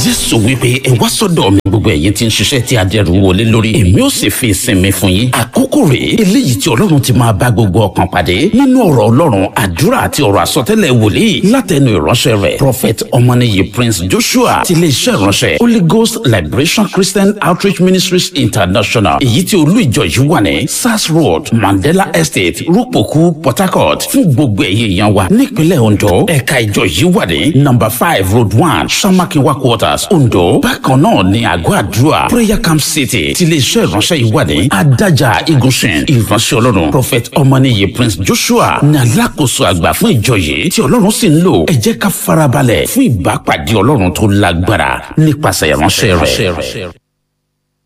jésù wípé ẹ wá sọ́dọ̀ mi gbogbo ẹ̀yin tí ń ṣiṣẹ́ tí adẹ́rù wọlé lórí èmi ó sì fi ìsinmi fún yín àkókò rèé eléyìí tí ọlọ́run ti máa bá gbogbo ọkàn pàdé nínú ọ̀rọ̀ ọlọ́run àdúrà àti ọ̀rọ̀ àsọtẹ́lẹ̀ wòlíì látẹnu ìránṣẹ́ rẹ̀ prophet ọmọnìyí prince joshua ti iléeṣẹ́ ìránṣẹ́ holy ghost liberation christian outreach ministries international èyí tí olú ìjọ yìí wà ní sars road mandela estate rúpòkú port harcourt fún gbogbo ẹ̀yẹ èèyàn wa nípínlẹ̀ ondo ẹ̀ka ìjọ yìí wà ní number five road one samakiwa quarters ondo bákan náà ní àgọ́ àdúrà prayer camp city ti iléeṣẹ́ ìránṣẹ́ yìí wà ní adájà igunṣin ìránṣẹ́ ọlọ́run prophet ọmọnìyí prince joshua ní alákòóso àgbà fún ìjọ yìí tí ọlọ́run sì ń lò ẹ jẹ́ ká farabalẹ̀ fún ìbápàdé ọlọ́run tó lágbára nípasẹ̀ ìránṣẹ́ rẹ̀.